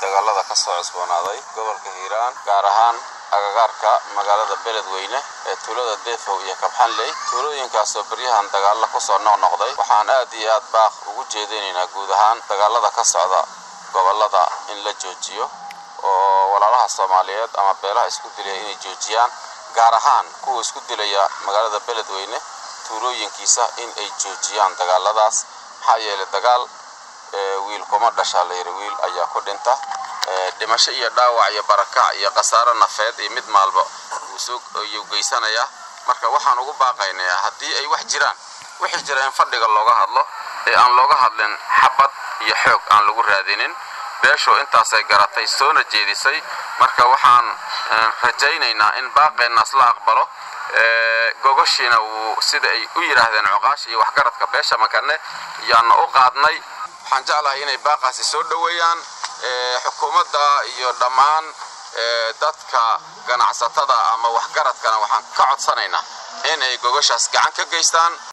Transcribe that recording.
dagaalada ka soo cusboonaaday gobolka hiiraan gaar ahaan agagaarka magaalada beledweyne ee tuulada deefow iyo kabxanley tuulooyinkaasoo beryahan dagaalla ku soo noqnoqday waxaan aad iyo aad baaq ugu jeedinaynaa guud ahaan dagaalada ka socda gobollada in la joojiyo oo walaalaha soomaaliyeed ama beelaha isku dilaya inay joojiyaan gaar ahaan kuwa isku dilaya magaalada beledweyne tuulooyinkiisa in ay joojiyaan dagaaladaas maxaa yeelay dagaal wiil kuma dhashaa layidhi wiil ayaa ku dhinta dhimasho iyo dhaawac iyo barakac iyo khasaaro nafeed iyo mid maalba wuu geysanayaa marka waxaan ugu baaqaynayaa haddii ay wax jiraan wixii jira in fadhiga looga hadlo ee aan looga hadlin xabad iyo xoog aan lagu raadinin beeshu intaasay garatay soona jeedisay marka waxaan rajaynaynaa in baaqeennaas la aqbalo gogoshiina wuu sida ay u yidhaahdeen cuqaasha iyo waxgaradka beesha makane yaana u qaadnay waxaan jeclahay inay baaqaasi soo dhoweeyaan xukuumadda iyo dhammaan dadka ganacsatada ama waxgaradkana waxaan ka codsanaynaa in ay gogoshaas gacan ka geystaan